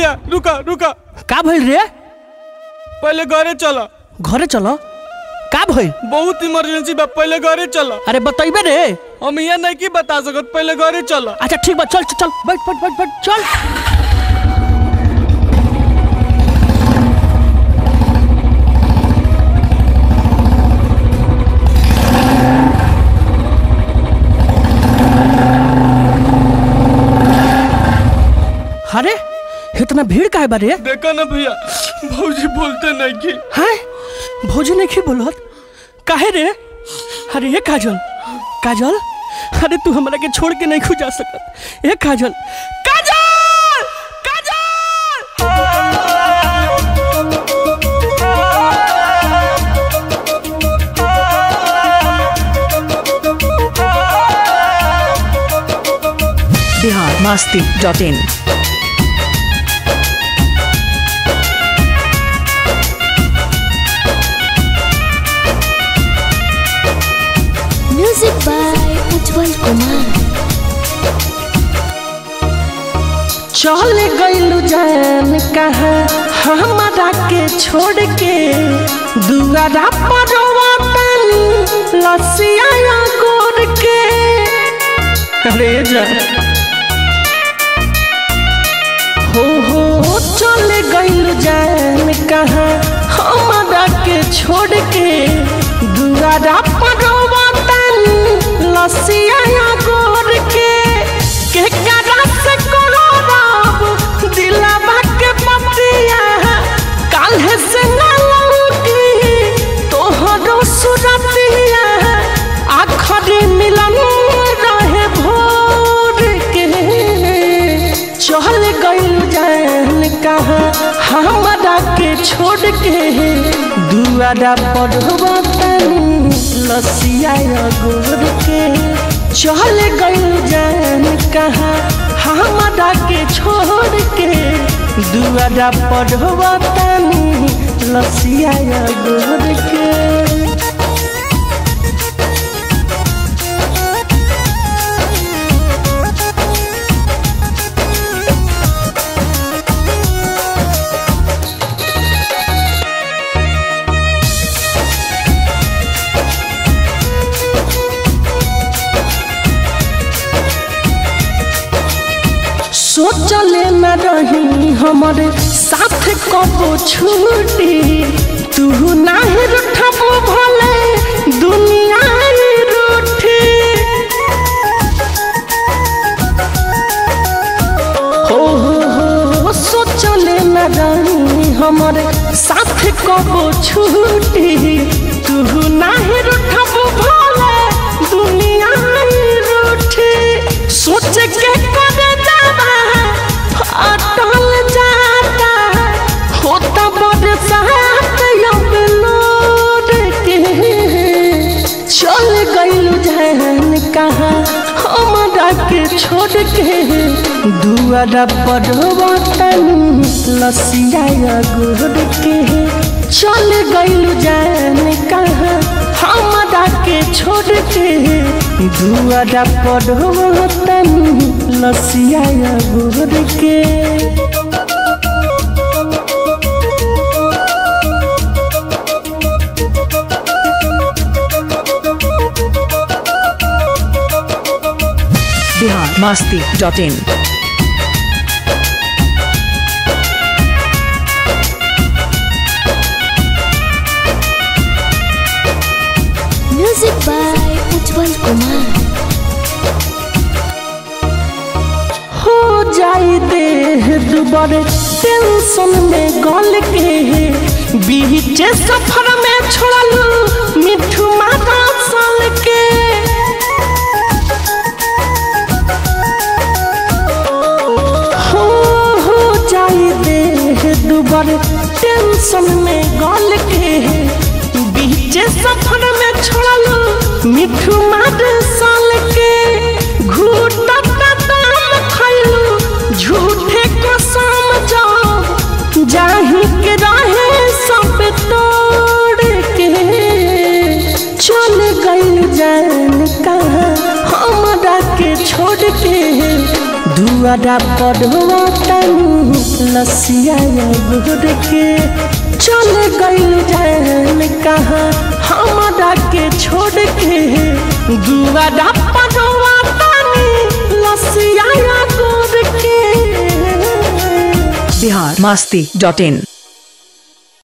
भैया रुका रुका का भइल रे पहले घरे चला घरे चलो का भइल बहुत इमरजेंसी बा पहले घरे चला अरे बतैबे रे हम यहाँ नहीं की बता सकत पहले घरे चला अच्छा ठीक बा चल चल चल बैठ बैठ बैठ बैठ चल अरे इतना भीड़ काहे बा रे देखा ना भैया भौजी बोलते नहीं की हैं भोजी नहीं बोलत काहे रे अरे ये काजल काजल अरे तू हमरा के छोड़ के नहीं खु जा सकत ए Kajal Kajal Kajal Bihar Masti dot in music by Ujjwal Kumar चल गइलू जान कहाँ हमारा के छोड़ के दुआरा पर पानी लसिया गोर के अरे जा हो हो चल गइलू जान कहाँ हमारा के छोड़ के दुआरा पर पानी लसिया गोर के के करा से कोनो राब दिलावा के पतिया काल्हे से ना लौटी तोहरो सुरतिया आखरी मिलन रहे भोर के चल गइल जान कहाँ हमरा के छोड़ के दुआरा पढ़वा तनी लसिया गोर के चल गइल जान कहाँ हमरा के छोड़ के दुआरा पढ़वा तनी लसिया गोर के सोचले न रही हमारे साथ कबो छूटी तू नाही रूठबो भले दुनिया ही रूठी हो हो हो सोचले न रही हमारे साथ कबो छूटी तू नाही रूठबो भले दुनिया ही रूठी सोच के करे जावा अटल जाता होता बरसात अब लोड के चल गइल जहन कहाँ हमरा के छोड़ के दुआरा पढ़वा तनी लसिया गोर के चल गइल जहन कहाँ हमरा के छोड़ के दुआरा पढ़वा तनी लसिया गोर के Bihar Masti dot in music by Ujjwal Kumar हो जाई देह दुबारे टेंशन में गल के बीच सफर में छोड़लू मिठू माता साल के हो हो जाई देह दुबारे टेंशन में गल के बीच सफर में छोड़लू मिठू माता साल के घूटा दाम खैलू झूठे कसम जाओ जाही के रहे सब तोड़ के चल गइल जान कहाँ हमरा के छोड़ के दुआरा पढ़वा तनी लसिया गुड़ के चल गइल जान कहाँ हमारा के छोड़ के दुआरा पढ़वा तनी लसिया गुड़ के बिहार मस्ती डॉट इन